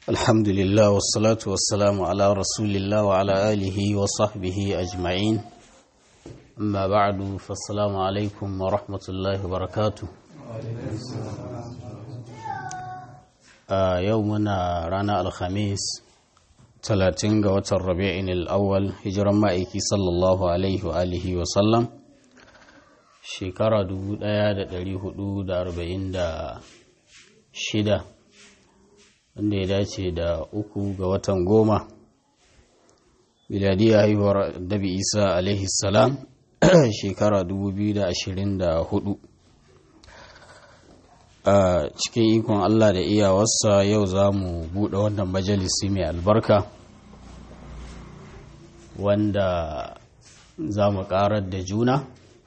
الحمد لله والصلاة والسلام على رسول الله وعلى آله وصحبه أجمعين أما بعد فالسلام عليكم ورحمة الله وبركاته آه يومنا رانا الخميس 30 ga watan rabi'in al'awwal hijiran ma'aiki sallallahu alaihi wa alihi wa sallam shekara 1446 wanda ya dace da uku ga watan goma miladiyya haihuwar dabi isa alaihi salam shekara 2024 a cikin ikon Allah da iyawarsa yau za mu buɗe wannan majalisi mai albarka wanda za mu ƙarar da juna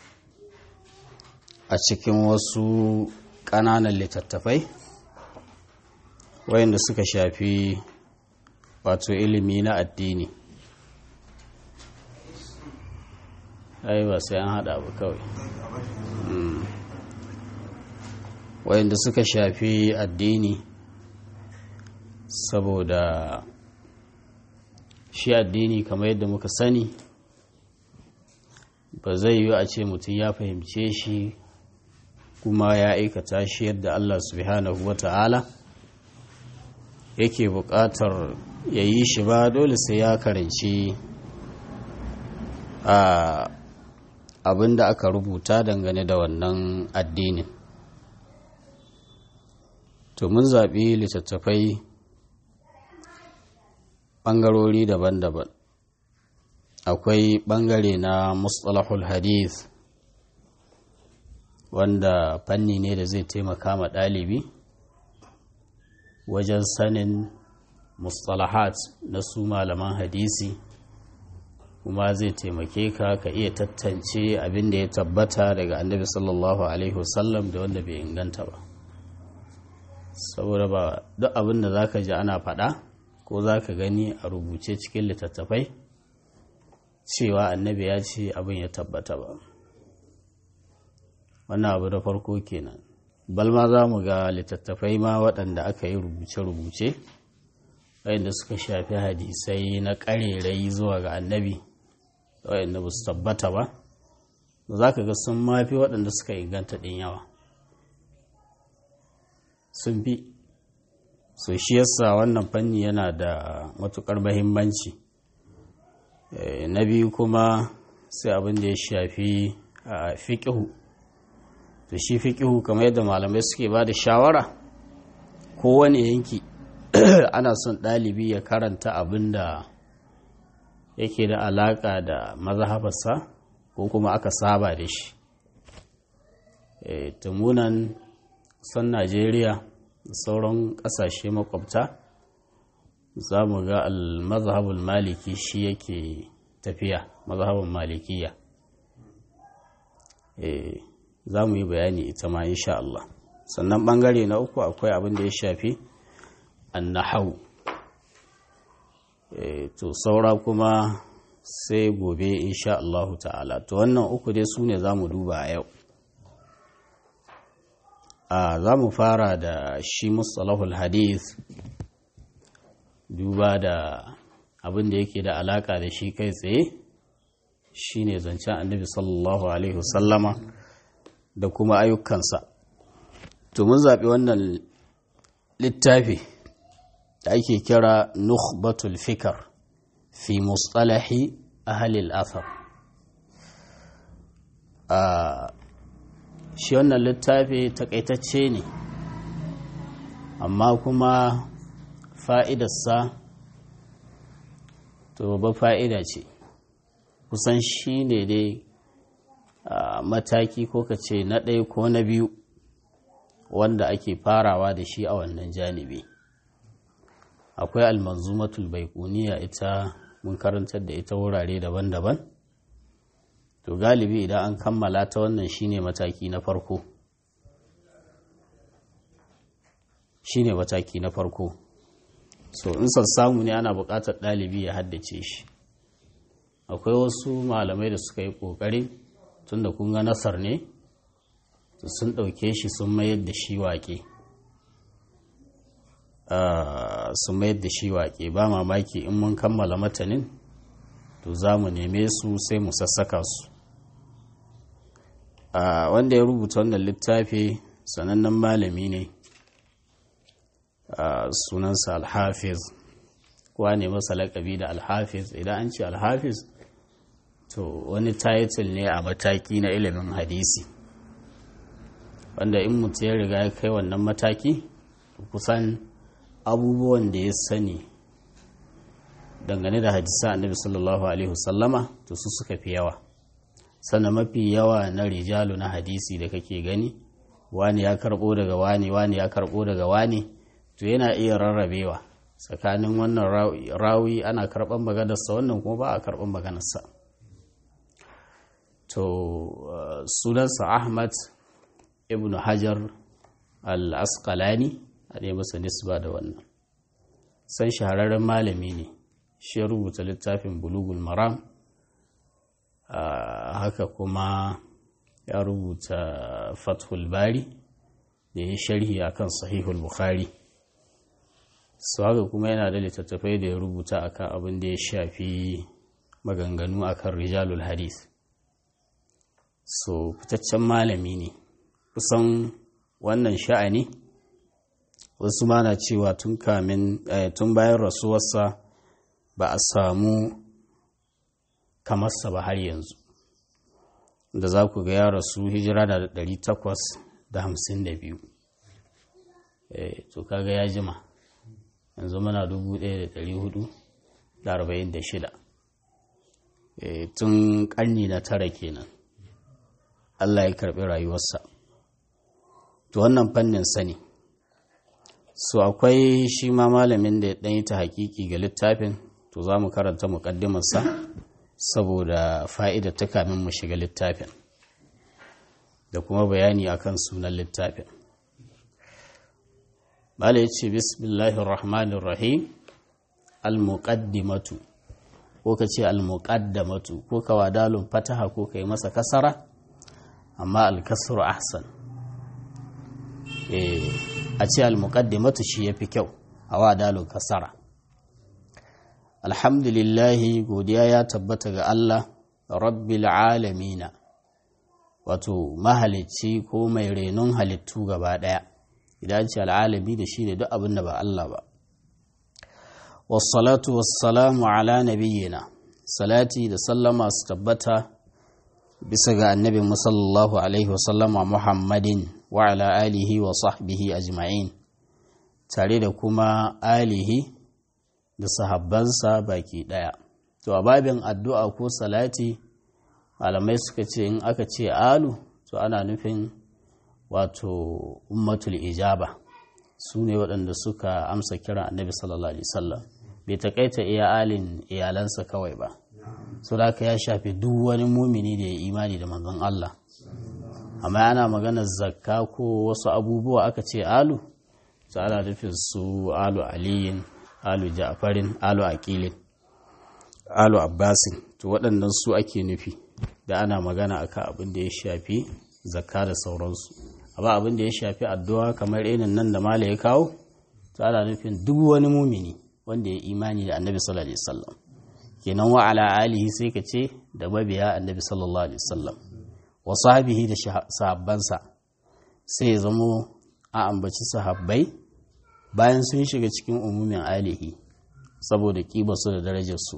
a cikin wasu ƙananan littattafai wayanda suka shafi wato ilimi na addini ai ba sai an haɗa ba kawai wayanda suka shafi addini saboda shi addini kamar yadda muka sani ba zai yi a ce mutum ya fahimce shi kuma ya aikata shi yadda Allah subhanahu wa ta'ala yake buƙatar ya yi shi ba dole sai ya karanci abin da aka rubuta dangane da wannan addinin to mun zaɓi littattafai ɓangarori daban-daban akwai ɓangare na mustalahul hadith wanda fanni ne da zai taimaka ma ɗalibi wajen sanin mustalahat na su malaman hadisi kuma zai taimake ka ka iya tattance abin da ya tabbata daga annabi sallallahu alaihi wasallam da wanda bai inganta ba saboda ba duk abin da zaka ji ana faɗa ko zaka gani a rubuce cikin littattafai cewa annabi ya ce abin ya tabbata ba wannan abu da farko kenan balma za mu ga littattafai ma waɗanda aka yi rubuce-rubuce waɗanda suka shafi hadisai na ƙarerai zuwa ga annabi waɗanda ba su tabbata ba za ka ga sun mafi waɗanda suka inganta ɗin yawa sun fi so shi yasa wannan fanni yana da matuƙar mahimmanci na biyu kuma sai abin da ya shafi a fiƙihu to shi fiƙihu kamar yadda malamai suke ba da shawara kowane yanki ana son ɗalibi ya karanta abin da yake da alaƙa da mazhabarsa ko kuma aka saba da shi tumunan son najeriya da sauran ƙasashe makwabta za mu ga al-mazhabul maliki shi yake tafiya mazhabin malikiya za mu yi bayani ita ma insha Allah sannan bangare na uku akwai abin da ya shafi annahau to saura kuma sai gobe insha Allah ta'ala to wannan uku dai su ne za mu duba a yau a za mu fara da shi mustalahul hadith duba da abin da yake da alaka da shi kai tsaye shine zancen annabi sallallahu alaihi wasallama da kuma ayyukansa to mun zaɓi wannan littafi da ake kira nukhbatul fikar fi mustalahi ahalil athar a shi wannan littafi takaitacce ne amma kuma fa'idarsa to babba fa'ida ce kusan shi ne dai Uh, mataki ko ka ce na ɗaya ko na biyu wanda ake farawa da shi a wannan janibi akwai almanzumatul baikuniya ita mun karantar da ita wurare daban-daban to galibi idan an kammala ta wannan shine mataki na farko shine mataki na farko so in son samu ne ana buƙatar ɗalibi ya haddace shi akwai wasu malamai da suka yi ƙoƙari tunda kun ga nasar ne sun ɗauke shi sun mayar da shi waƙe su mayar da shi waƙe ba mamaki in mun kammala matanin to za mu neme su sai mu sassaka su wanda ya rubuta wannan littafi sanannen malami ne sunansa alhafiz kuwa ne masa laƙabi da alhafiz idan an ce alhafiz to wani title ne a mataki na ilimin hadisi wanda in mutum ya riga ya kai wannan mataki kusan abubuwan da ya sani dangane da hadisa annabi sallallahu alaihi wasallama to su suka fi yawa sannan mafi yawa na rijalu na hadisi da kake gani wani ya karbo daga wani wani ya karbo daga wani to yana iya rarrabewa tsakanin wannan rawi ana karban maganarsa wannan kuma ba a karban maganarsa to sunansa ahmad ibn hajar al-asqalani a ne masa nisba da wannan san shahararren malami ne shi ya rubuta littafin bulugul maram haka kuma ya rubuta fathul bari da ya sharhi akan sahihul bukhari su haka kuma yana da littattafai da ya rubuta akan abin da ya shafi maganganu akan rijalul hadith so fitaccen malami ne kusan wannan sha'ani wasu mana cewa tun kamin tun bayan rasuwarsa ba a samu kamarsa ba har yanzu da za ku ga ya rasu hijira da 852 to kaga ya jima yanzu muna 1446 tun karni na tara kenan Allah ya karɓi rayuwarsa to wannan fannin sani so akwai shi ma malamin da ya ɗanyi ta hakiki ga littafin to za mu karanta muƙaddimarsa saboda fa'ida ta kamin mu shiga littafin da kuma bayani akan sunan littafin bala ya ce bismillahirrahmanirrahim al-muqaddimatu ko ka ce al-muqaddamatu ko ka wadalun fataha ko ka yi masa kasara amma al-kasru ahsan a ce al-muqaddimatu shi yafi kyau a wadalun kasara alhamdulillahi godiya ya tabbata ga Allah rabbil alamina wato mahalicci ko mai renon halittu gaba ɗaya idan ce al'alami da shi ne duk abin da ba Allah ba wassalatu wassalamu ala nabiyyina salati da sallama su tabbata bisa ga annabi musallallahu alaihi wasallama muhammadin wa ala alihi wa sahbihi ajma'in tare da kuma alihi da sahabbansa baki ɗaya. To, a babin addu'a ko salati, malamai suka ce in aka ce alu, to ana nufin wato ummatul ijaba su ne waɗanda suka amsa kira annabi sallallahu alaihi wasallam bai taƙaita iya alin iyalansa kawai ba. So da ya shafi duk wani mumini da ya imani da manzon Allah. Amma ana maganar zakka ko wasu abubuwa aka ce alu, to ana nufin su alu aliyin alu ja'farin alu aqilin alu abbasin to waɗannan su ake nufi da ana magana akan abin da ya shafi zakka da sauransu amma abin da ya shafi addu'a kamar irin nan da mala ya kawo to ana nufin duk wani mumini wanda ya imani da annabi sallallahu alaihi wasallam kenan wa ala alihi sai ka ce da mabiya annabi sallallahu alaihi wasallam wa sahbihi da sahabbansa sai ya zamo a ambaci sahabbai bayan sun shiga cikin umumin alihi saboda su da darajarsu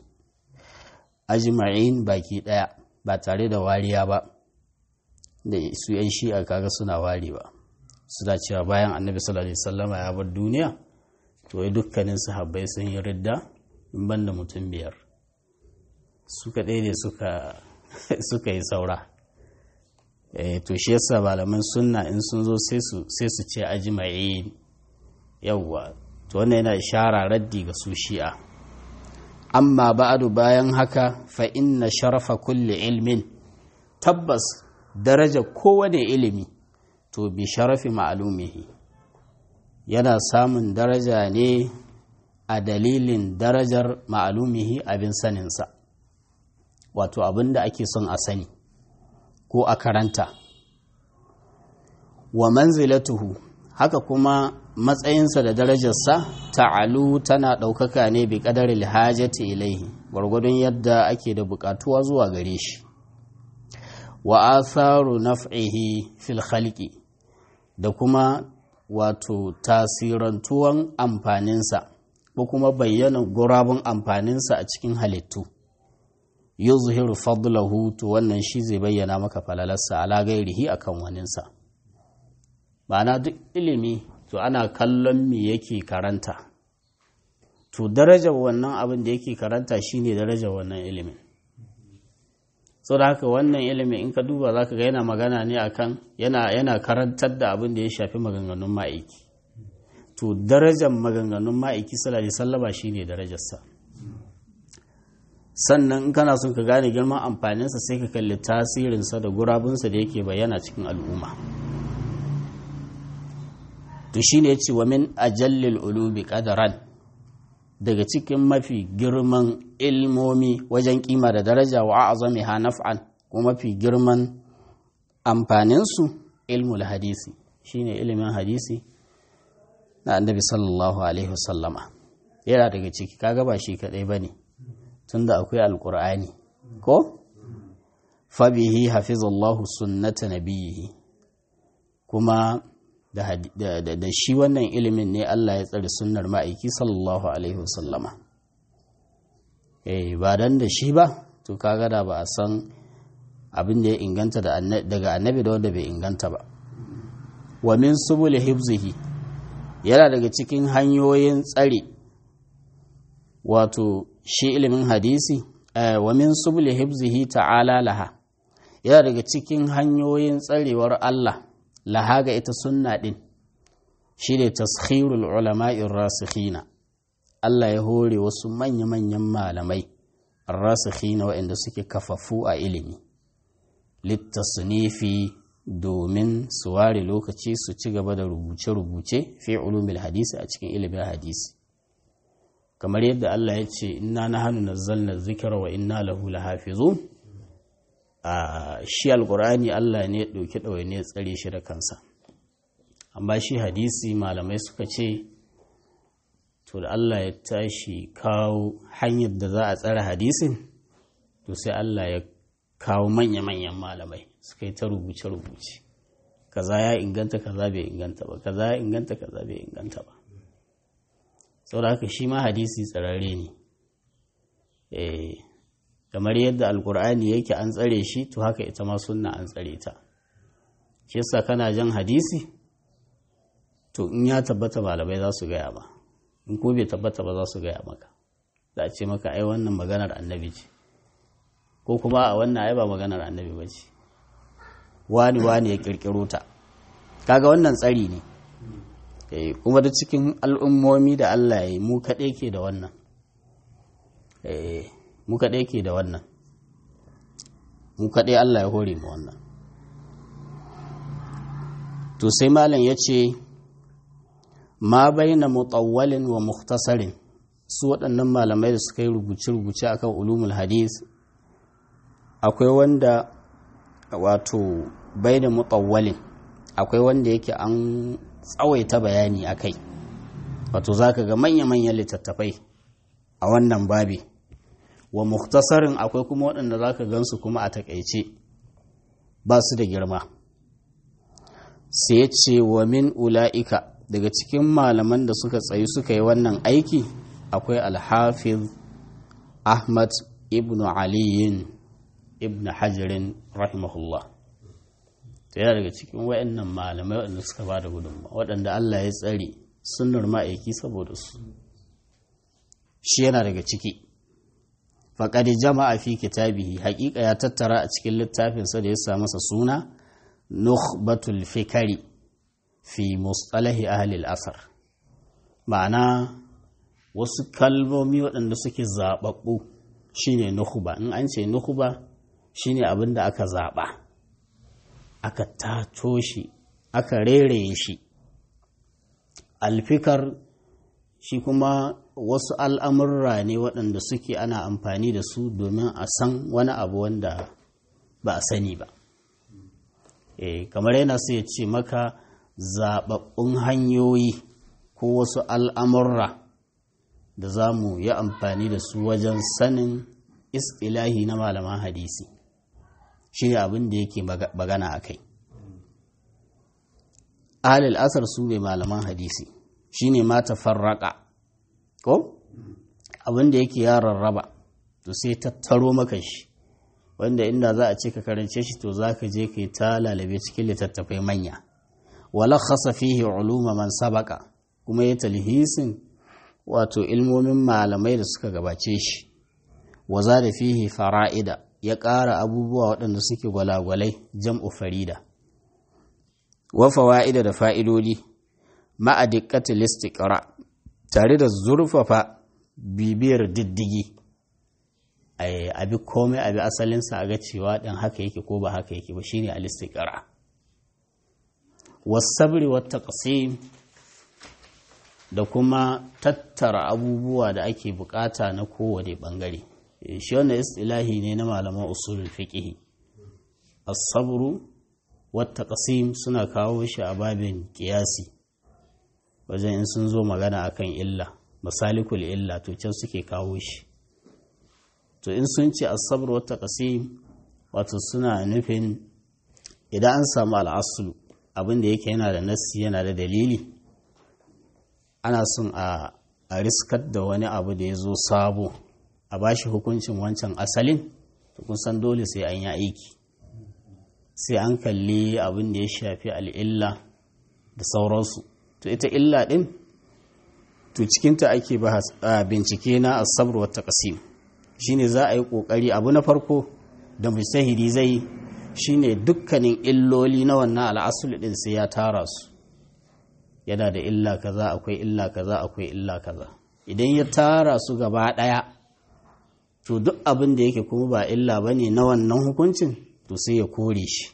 ajma'in baki daya ba tare da wariya ba da su yan shi'a kaga suna wari ba suna cewa bayan annabi sallallahu alaihi wasallama ya bar duniya to wai dukkanin sahabbai sun yi ridda in banda mutum biyar suka ɗaya ne suka yi saura to shi yasa malaman sunna in sun zo sai su ce ajma'in yawwa to wannan yana ishara raddi ga su shi'a amma ba'adu bayan haka fa inna sharafa kulli ilmin tabbas daraja kowane ilimi to bi sharafi ma'lumihi yana samun daraja ne a dalilin darajar ma'lumihi abin saninsa wato abin da ake son a sani ko a karanta wa manzilatuhu haka kuma matsayinsa da darajarsa ta'alu tana ɗaukaka ne bi ƙadar hajati ilaihi gwargwadon yadda ake da buƙatuwa zuwa gare shi wa atharu naf'ihi fil khalqi da kuma wato tasirantuwan amfaninsa ko kuma bayyana gurabun amfaninsa a cikin halittu yuzhiru fadlahu to wannan shi zai bayyana maka falalarsa ala gairihi akan waninsa ma'ana duk ilimi to ana kallon me yake karanta to darajar wannan abin da yake karanta shine darajar wannan ilimin so da haka wannan ilimin in ka duba zaka ga yana magana ne akan yana yana karantar da abin da ya shafi maganganun ma'aiki to darajar maganganun ma'aiki sallallahu alaihi wasallama shine darajarsa sannan in kana son ka gane girman amfaninsa sai ka kalli tasirinsa da gurabunsa da yake bayyana cikin al'umma to shine yace wa min ajallil ulumi qadaran daga cikin mafi girman ilmomi wajen kima da daraja wa azamiha naf'an kuma mafi girman amfaninsu ilmul hadisi shine ilimin hadisi na annabi sallallahu alaihi wasallama yana daga ciki kaga ba shi kadai bane tunda akwai alqur'ani ko fabihi hafizallahu sunnata nabiyhi kuma da, da, da, da shi wannan ilimin ne Allah ya tsare sunnar ma'aiki sallallahu alaihi wasallama eh ba dan da shi ba to kaga da ba a san abin da ya inganta daga annabi da wanda bai inganta ba wa min subul hibzihi yana daga cikin hanyoyin tsare wato shi ilimin hadisi wa min subul hibzihi ta'ala laha yana daga cikin hanyoyin tsarewar Allah laha ga ita sunna din shi ne taskhirul ulama'in rasikhina Allah ya hore wasu manya-manyan malamai rasikhina waɗanda suke kafafu a ilimi littasnifi domin su ware lokaci su ci gaba da rubuce-rubuce fi ulumil hadisi a cikin ilimin hadisi kamar yadda Allah ya ce inna nahnu nazzalna dhikra wa inna lahu lahafizun a shi alqur'ani Allah ne ya dauki dawai ne ya tsare shi da kansa amma shi hadisi malamai suka ce to da Allah ya tashi kawo hanyar da za a tsara hadisin to sai Allah ya kawo manya-manyan malamai suka yi ta rubuce-rubuce kaza ya inganta kaza bai inganta ba kaza ya inganta kaza bai inganta ba saboda haka shi ma hadisi tsararre ne kamar yadda alkur'ani yake an tsare shi to haka ita ma sunna an tsare ta shi yasa kana jan hadisi to in ya tabbata malamai za su gaya ba in ko bai tabbata ba za su gaya maka za a ce maka ai wannan maganar annabi ce ko kuma a wannan ai ba maganar annabi ba ce wani wani ya kirkiro ta kaga wannan tsari ne kuma da cikin al'ummomi da Allah ya yi mu kaɗai ke da wannan mu kaɗai ke da wannan mu kaɗai Allah ya hore mu wannan to sai malam ya ce ma baina mutawwalin wa mukhtasarin su waɗannan malamai da suka yi rubuce-rubuce akan ulumul hadis akwai wanda wato baina mutawwalin akwai wanda yake an tsawaita bayani a kai wato za ka ga manya-manyan littattafai a wannan babi wa muktasarin akwai kuma waɗanda za ka gansu kuma a takaice ba su da girma sai ce wa min ula'ika daga cikin malaman da suka tsayi suka yi wannan aiki akwai alhafiz ahmad ibn aliyin ibn hajarin rahimahullah ta yana daga cikin wayannan malamai waɗanda suka ba da gudunma waɗanda Allah ya tsare sunnar ma'aiki saboda su shi yana daga ciki faƙadi jama'a fi kitabihi haƙiƙa ya tattara a cikin littafinsa da ya sa masa suna nukhbatul fikari fi mustalahi ahli asar ma'ana wasu kalmomi waɗanda suke zaɓaɓɓu shine nukhba in an ce nukhba shine abin da aka zaɓa aka tato shi aka reraye shi alfikar shi kuma wasu al'amurra ne waɗanda suke ana amfani da su domin a san wani abu wanda ba a sani ba e, kamar yana sai ya ce maka zaɓaɓɓun hanyoyi ko wasu al'amurra da za mu yi amfani da su wajen sanin istilahi na malaman hadisi shi ne abin da yake magana a kai ahalil asar su ne malaman hadisi shi ne mata farraka ko abin da yake ya rarraba to sai tattaro maka shi wanda inda za a ce ka karance shi to za ka je ka yi ta lalabe cikin littattafai manya wala khasa fihi uluma man sabaka kuma ya talhisin wato ilmomin malamai da suka gabace shi waza da fihi fara'ida ya ƙara abubuwa waɗanda suke gwalagwalai jam'u farida wa fawa'ida da fa'idodi ma'a diqqatil istiqra tare da zurfafa bibiyar diddigi abi komai abi asalinsa a ga cewa ɗin haka yake ko ba haka yake ba shine al-istiqra was-sabri wat-taqsim da kuma tattara abubuwa da ake bukata na kowane bangare shi wannan istilahi ne na malaman usulul fiqh as-sabru wat-taqsim suna kawo shi a babin qiyasi wajen in sun zo magana akan illa masalikul illa to can suke kawo shi to in sun ce as-sabr wa taqsim wato suna nufin idan an samu al-aslu abin da yake yana da nassi yana da dalili ana son a a riskar da wani abu da ya zo sabo a bashi hukuncin wancan asalin to kun san dole sai an yi aiki sai an kalli abin da ya shafi al'illa da sauransu to ita illa din to cikinta ake bincike na asabar wata kasim shine za a yi kokari abu na farko da mujtahidi zai shine dukkanin illoli na wannan al'asul din sai ya tara su yana da illa kaza akwai illa kaza akwai illa kaza idan ya tara su gaba daya to duk abin da yake kuma ba illa bane na wannan hukuncin to sai ya kore shi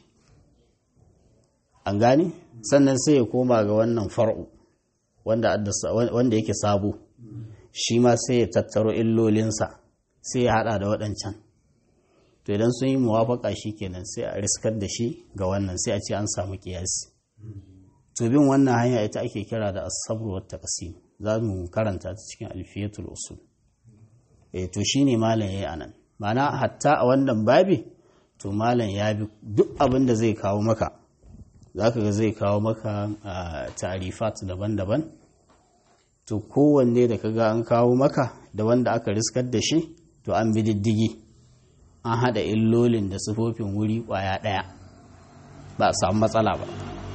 an gane sannan sai ya koma ga wannan far'u wanda yake sabo shi ma sai ya tattaro illolinsa sai ya hada da waɗancan to idan sun yi muwafaka shi kenan sai a riskar da shi ga wannan sai a ce an samu kiyasi to bin wannan hanya ita ake kira da asabru wa taqsim za mu karanta ta cikin alfiyatul usul eh to shine malam yayi anan ma'ana hatta a wannan babi to malam ya bi duk abin da zai kawo maka zaka ga zai kawo maka tarifat daban-daban to kowanne da kaga an kawo maka da wanda aka riskar da shi to an bi diddigi an haɗa illolin da sufofin wuri ƙwaya ɗaya ba a samu matsala ba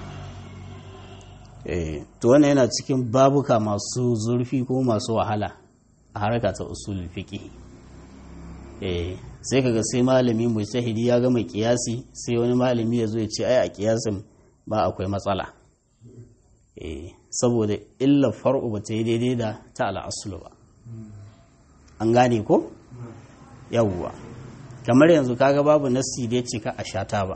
to wannan yana cikin babuka masu zurfi ko masu wahala a harka ta usul fiqh sai kaga sai malami mujtahidi ya gama kiyasi sai wani malami ya zo ya ce ai a kiyasin ba akwai matsala saboda illar far'u ba ta yi daidai da ta al'asulu ba an gane ko yawwa kamar yanzu kaga babu nassi da ya ce ka a sha taba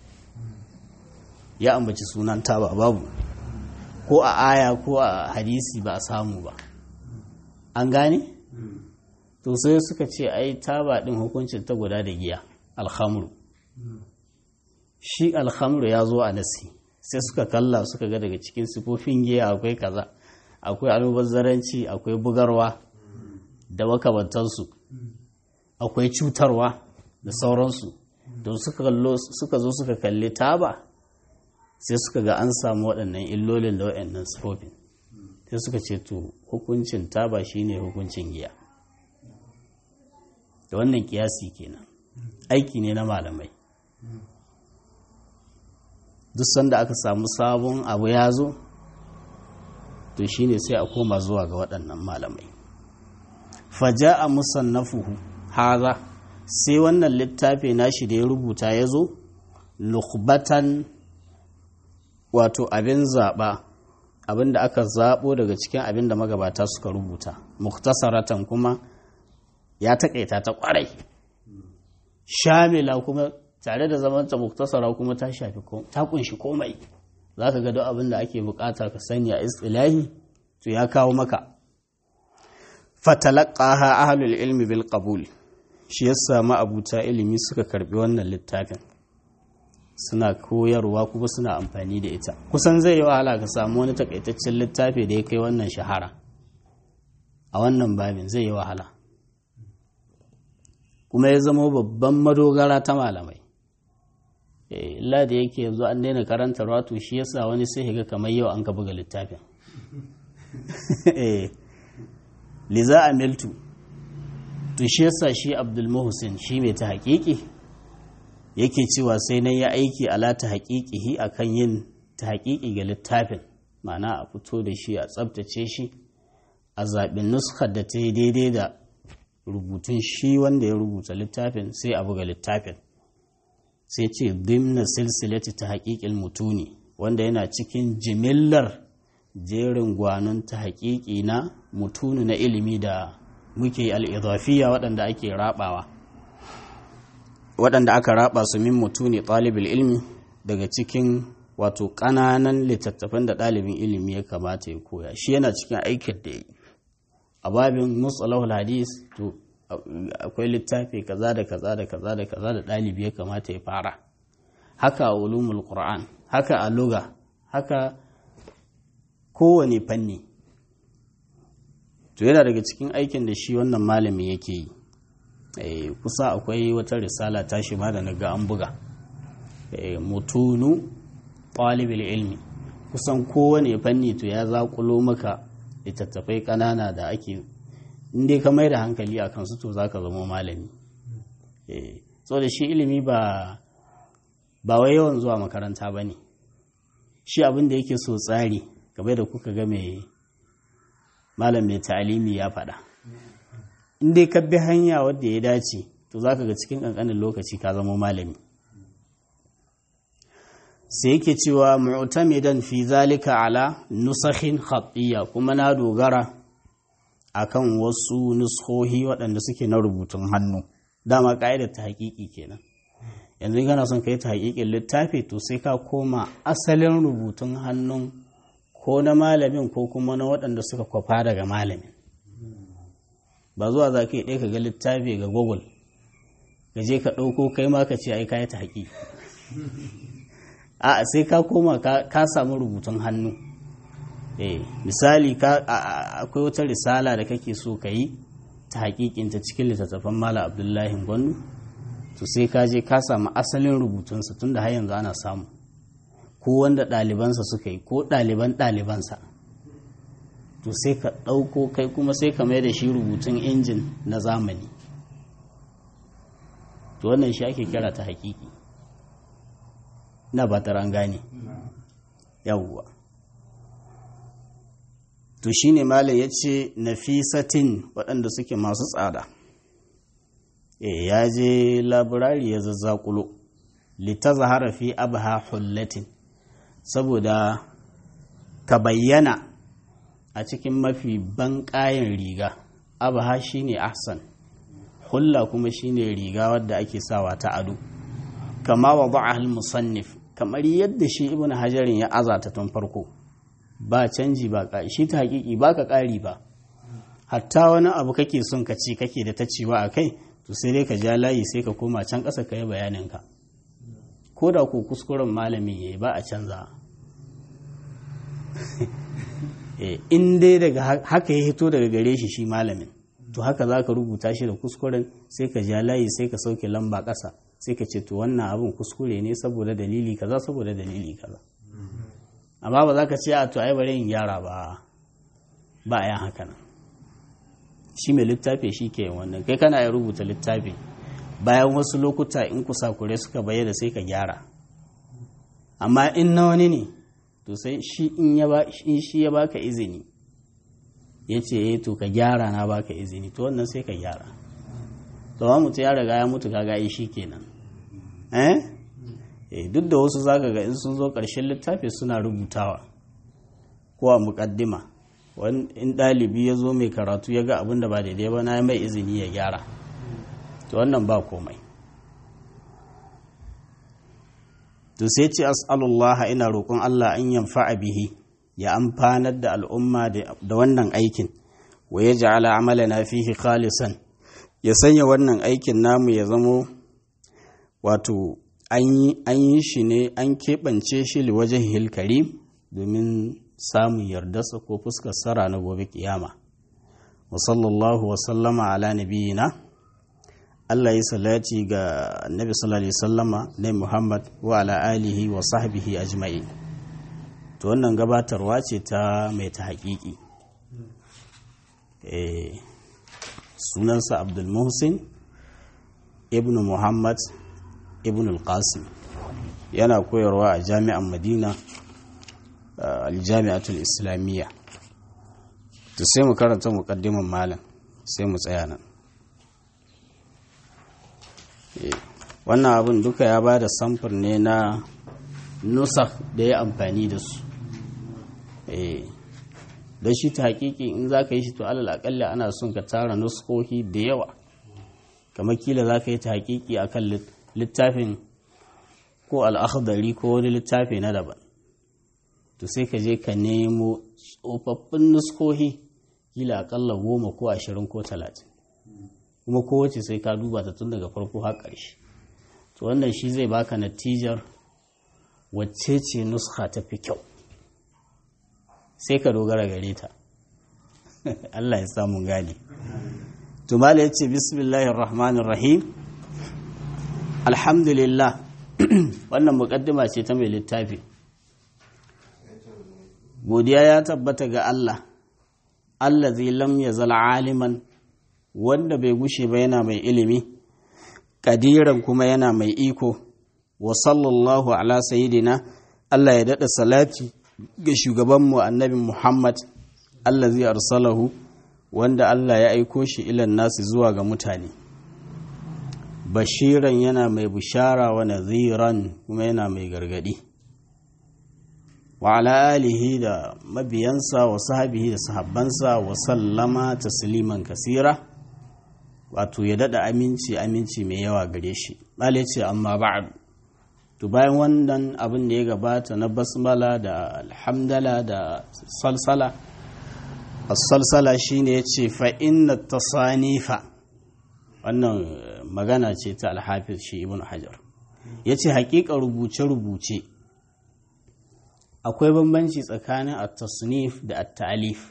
ya ambaci sunan taba babu ko a aya ko a hadisi ba a samu ba an gane to sai suka ce ai taba din hukuncin ta guda da giya alhamru shi alhamru ya zo a nasi sai suka kalla suka ga daga cikin sifofin giya akwai kaza akwai almubazzaranci akwai bugarwa da makamantansu akwai cutarwa da sauransu don suka zo suka kalli taba sai suka ga an samu waɗannan illolin da waɗannan sifofin sai suka ce to hukuncin taba shine hukuncin giya da wannan kiyasi kenan aiki ne na malamai duk sanda aka samu sabon abu ya zo to shine sai a koma zuwa ga waɗannan malamai faja a musannafuhu haza sai wannan littafi nashi da ya rubuta ya zo lukbatan wato abin zaɓa abin da aka zaɓo daga cikin abin da magabata suka rubuta muktasaratan kuma ya taƙaita ta ƙwarai shamila kuma tare da zamanta muktasara kuma ta shafi ta kunshi komai za ka ga duk abin da ake bukata ka sani a istilahi to ya kawo maka fatalaqaha ahlul ilmi bil qabul shi yasa ma abuta ilimi suka karbi wannan littafin suna koyarwa kuma suna amfani da ita kusan zai yi wahala ka samu wani takaitaccen littafi da ya kai wannan shahara a wannan babin zai yi wahala kuma ya zama babban madogara ta malamai illa da yake yanzu an daina karanta rato shi yasa wani sai ga kamar yau an ka buga littafin liza amiltu to shi yasa shi abdul muhsin shi mai ta haƙiƙi yake cewa sai nan ya aiki ala ta haƙiƙihi akan yin ta haƙiƙi ga littafin ma'ana a fito da shi a tsabtace shi a zaɓin nuskar da ta yi daidai da rubutun shi wanda ya rubuta littafin sai a buga littafin sai ce dimna silsilati ta haƙiƙil mutuni wanda yana cikin jimillar jerin gwanon ta haƙiƙi na mutunu na ilimi da muke al'izafiya waɗanda ake rabawa waɗanda aka raba su min mutuni ɗalibin ilmi daga cikin wato ƙananan littattafan da ɗalibin ilimi ya kamata ya koya shi yana cikin aikin da ya yi a babin musalahul hadis to akwai littafi kaza da kaza da kaza da kaza da ɗalibi ya kamata ya fara haka a ulumul qur'an haka a luga haka kowane fanni to yana daga cikin aikin da shi wannan malami yake yi kusa akwai wata risala ta shi ma da na ga an buga mutunu ɗalibul ilmi kusan kowane fanni to ya zaƙulo maka littattafai ƙanana da ake inda ka mai da hankali a kansu to za ka zama malami so da shi ilimi ba ba wai yawan zuwa makaranta ba ne shi abin da yake so tsari game da kuka ga mai malam mai ta'alimi ya faɗa inda ka bi hanya wadda ya dace to za ka ga cikin ƙanƙanin lokaci ka zama malami sai yake cewa mu'tamidan fi zalika ala nusakhin khatiyya kuma na dogara akan wasu nuskohi waɗanda suke na rubutun hannu dama ka'idar ta haƙiƙi kenan yanzu kana son ka yi ta haƙiƙin littafi to sai ka koma asalin rubutun hannun ko na malamin ko kuma na waɗanda suka kwafa daga malamin ba zuwa za ka yi ɗaya ka ga littafi ga google ka je ka ɗauko kai ma ka ce ai ka yi ta haƙiƙi a sai ka koma ka samu rubutun hannu eh misali akwai wata risala da kake so ka yi ta hakikinta cikin littattafan mala abdullahi gwannu to sai ka je ka samu asalin rubutunsa tun da har yanzu ana samu ko wanda ɗalibansa suka yi ko ɗaliban ɗalibansa to sai ka ɗauko kai kuma sai ka mai da shi rubutun injin na zamani to wannan shi ake kira ta hakiki na ba ta gane yawwa to shine malam ya ce nafisatin waɗanda suke masu tsada e ya je labirari ya zazzakulo lita zahara fi abha hullatin saboda ka bayyana a cikin mafi banƙayen riga abha shine ahsan hulla kuma shine riga wadda ake sawa ta ado kama wa ba'al musannif kamar yadda shi ibn hajarin ya azata tun farko ba canji ba ƙari shi ta hakiki ba ka ƙari ba hatta wani abu kake son ka ci kake da ta ciwa a kai to sai dai ka ja layi sai ka koma can ƙasa ka yi bayaninka ko da ko kuskuren malami ya yi ba a canza in dai daga haka ya hito daga gare shi shi malamin to haka za ka rubuta shi da kuskuren sai ka ja layi sai ka sauke lamba ƙasa sai ka ce to wannan abin kuskure ne saboda dalili kaza saboda dalili kaza amma ba za ka ce a to ai bari in gyara ba ba a yan haka nan shi mai littafi shi ke wannan kai kana ya rubuta littafi bayan wasu lokuta in kusakure suka bayyana sai ka gyara amma in na wani ne to sai shi in shi ya baka izini ya ce eh to ka gyara na baka izini to wannan sai ka gyara to mutu ya riga ya mutu kaga shi kenan eh duk da wasu zaka ga in sun zo ƙarshen littafi suna rubutawa ko a muƙaddima in ɗalibi ya zo mai karatu ya ga abin da ba daidai ba na mai izini ya gyara to wannan ba komai to sai ce as'alullah ina roƙon Allah an yanfa'a bihi ya amfanar da al'umma da wannan aikin wa ya ja'ala amalana fihi khalisan ya sanya wannan aikin namu ya zamo wato an yi shi ne an keɓance shi liwajen hilkarim domin samun yardarsa ko fuskar sara na gobe kiyama wa sallallahu wa sallama ala nabiyina Allah yi salati ga annabi sallallahu alaihi sallama na Muhammad wa ala alihi wa sahbihi ajma'i to wannan gabatarwa ce ta mai ta haƙiƙi sunansa Abdul Muhsin ibn Muhammad ibn al-Qasim yana koyarwa a jami'an Madina aljami'atul islamiyya to sai mu karanta muqaddiman malam sai mu tsaya nan wannan abin duka ya ba da samfur ne na nusaf da ya amfani da su da shi ta hakiki in za ka yi shi to alal akalla ana son ka tara nuskoki da yawa kamar kila za ka yi ta hakiki a kan littafin ko al'akhdari ko wani littafi na daban to sai ka je ka nemo tsofaffin nuskohi kila akalla goma ko ashirin ko talatin kuma kowace sai ka duba ta tun daga farko har ƙarshe to wannan shi zai baka natijar wacce ce nuska ta fi kyau sai ka dogara gare ta Allah ya samu gane to mala ya ce bismillahir rahmanir rahim alhamdulillah wannan muƙaddima ce ta mai littafi godiya ya tabbata ga Allah Allah zai lam ya zala aliman wanda bai gushe ba yana mai ilimi kadiran kuma yana mai iko wa sallallahu ala sayidina Allah ya daɗa salati ga shugabanmu annabi Muhammad Allah zai arsalahu wanda Allah ya aiko shi ilan nasu zuwa ga mutane bashiran yana mai bishara wa naziran kuma yana mai gargadi wa ala alihi da mabiyansa wa sahabihi da sahabbansa wa sallama tasliman kasira wato ya dada aminci aminci mai yawa gare shi bale ce amma ba'd to bayan wannan abin da ya gabata na basmala da alhamdala da salsala as-salsala shine yace fa inna tasanifa wannan magana ce ta al-hafiz shi ibn hajar yace haƙiƙa rubuce rubuce akwai bambanci tsakanin at-tasnif da at-ta'lif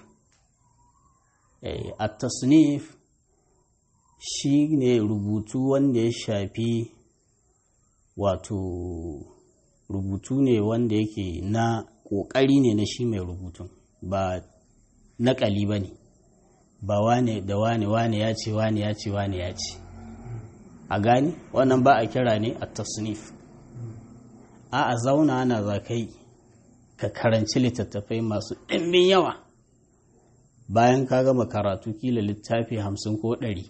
at-tasnif shi ne rubutu wanda ya shafi wato rubutu ne wanda yake na ƙoƙari ne na shi mai rubutun ba naƙali ba ne ba wane da wane wane ya ce wane ya ce wane ya ce a gani wannan ba a kira ne a tasnif a a zauna ana za kai ka karanci littattafai masu ɗimbin yawa bayan ka gama karatu kila littafi hamsin ko ɗari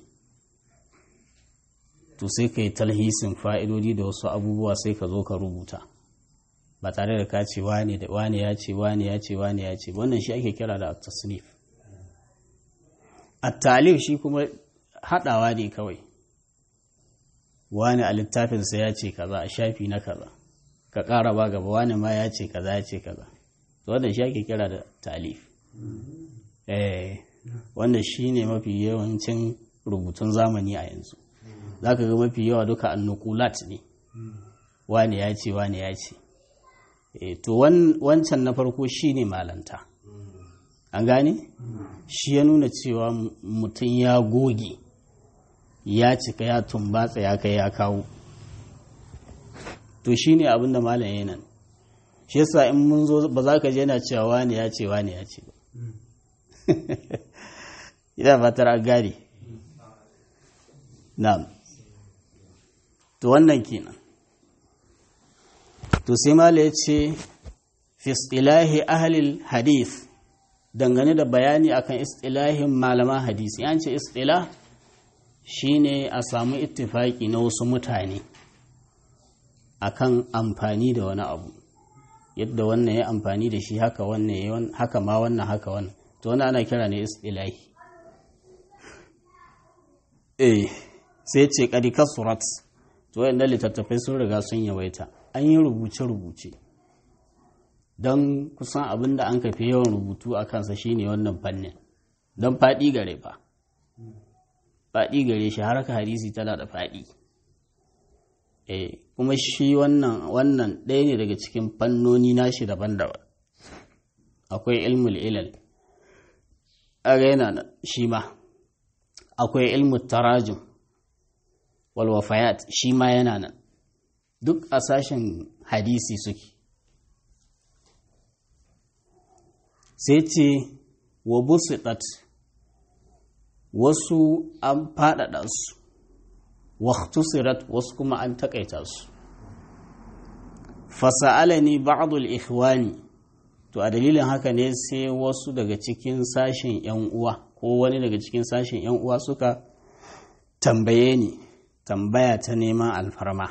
to sai ka yi talhisin fa'idodi da wasu abubuwa sai ka zo ka rubuta ba tare da ka ce wane da wane ya ce wane ya ce wane ya ce wannan shi ake kira da tasnif at-talif shi kuma haɗawa ne kawai wane a littafinsa ya ce kaza a shafi na kaza ka ƙara ba gaba wane ma ya ce kaza ya ce kaza wannan shi ake kira da talif eh wannan shi ne mafi yawancin rubutun zamani a yanzu za ka ga mafi yawa duka annukulat ne wane ya ce wane ya ce to wancan na farko shi ne malanta an gane shi ya nuna cewa mutum ya goge ya cika ya tumbatsa ya kai ya kawo to shi ne abinda malam ya nan shi yasa in mun zo ba za ka je na cewa wane ya ce wane ya ce ba ina fatar an gane na'am to wannan kenan to sai mala ya ce fi istilahi ahlil hadith dangane da bayani akan istilahin malaman hadisi yan ce istilah shine a samu ittifaki na wasu mutane akan amfani da wani abu yadda wannan ya amfani da shi haka wannan haka ma wannan haka wannan to wannan ana kira ne istilahi eh sai ce kadi kasurat to wayannan littattafai sun riga sun yawaita an yi rubuce-rubuce don kusan abin da an kafi yawan rubutu a kansa shine wannan fannin don faɗi gare fa faɗi gare shi haraka hadisi tana da faɗi kuma shi wannan wannan ɗaya ne daga cikin fannoni nashi daban-daban akwai ilmul ilal yana shi ma akwai ilmul tarajum walwafayat shi ma yana nan duk a sashen hadisi suke sai ce wa busitat wasu an faɗaɗa su waktusirat wasu kuma an taƙaita su fasa'alani ba'dul ikhwani to a dalilin haka ne sai wasu daga cikin sashen yan uwa ko wani daga cikin sashen yan uwa suka tambaye ni tambaya ta neman alfarma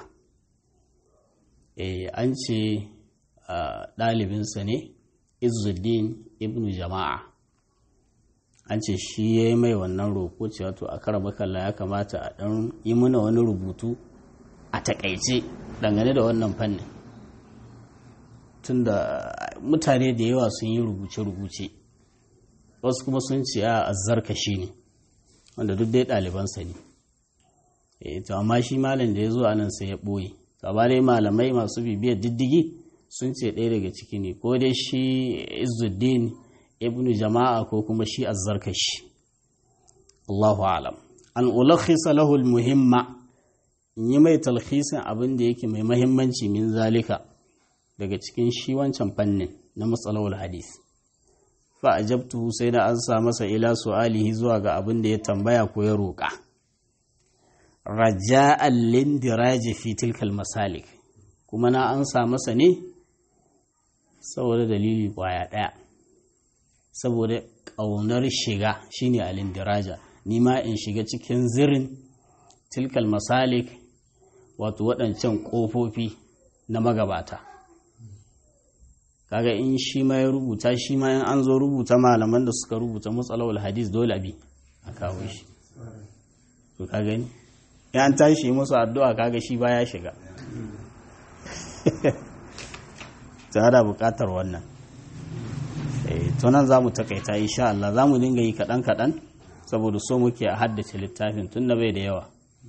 e an ce ɗalibinsa ne izuddin ibnu jama'a an ce shi ya yi mai wannan roƙo cewa to a kara bakalla ya kamata a ɗan yi muna wani rubutu a takaice dangane da wannan fannin tunda mutane da yawa sun yi rubuce-rubuce wasu kuma sun ce a azzarka shi ne wanda duk dai ɗalibansa ne e to amma shi malam da ya zo anan sai ya ɓoye gaba dai malamai masu bibiyar diddigi sun ce ɗaya daga ciki ne ko dai shi izuddin ibnu jama'a ko kuma shi azzarkashi Allahu alam an ulakhisa lahu muhimma in yi mai talhisin abin da yake mai mahimmanci min zalika daga cikin shi wancan fannin na matsalawar hadis fa ajabtu sai da an sa masa ila su'alihi zuwa ga abin da ya tambaya ko ya roƙa raja'an lindiraji fi tilkal masalik kuma na an sa masa ne saboda dalili kwaya ɗaya saboda ƙaunar shiga shine alindiraja ni ma in shiga cikin zirin tilkal masalik wato waɗancan ƙofofi na magabata kaga in shi ma ya rubuta shi ma in an zo rubuta malaman da suka rubuta matsalawar hadis dole bi a kawo shi to ka gani ya an tashi musu addu'a kaga shi ba ya shiga ta da buƙatar wannan tunan za mu takaita insha Allah za mu dinga yi kaɗan-kaɗan saboda so muke a haddace littafin tun da bai da yawa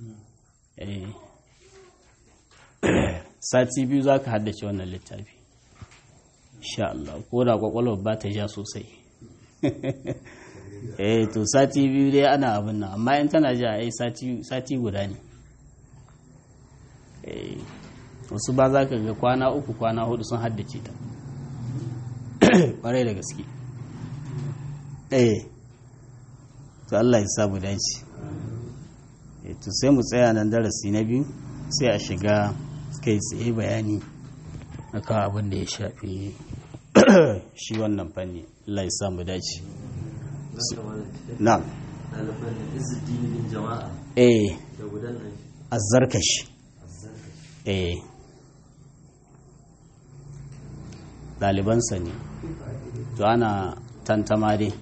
sati biyu za ka haddace wannan littafi insha Allah ko da kwakwalwar ba ta ja sosai eh to sati biyu dai ana abin nan amma in tana ja ai sati guda ne wasu ba za ka ga kwana uku kwana hudu sun haddace ta kwarai da gaske eh to Allah ya samu dace to sai mu tsaya nan darasi na biyu sai a shiga kai tsaye bayani akan abin da ya shafi shi wannan fanni Allah ya samu dace na'am eh azzarkashi eh ɗalibansa ne to ana tantama dai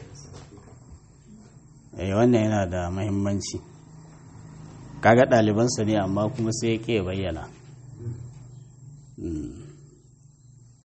eh wannan yana da mahimmanci kaga ɗalibansa ne amma kuma sai ya ke bayyana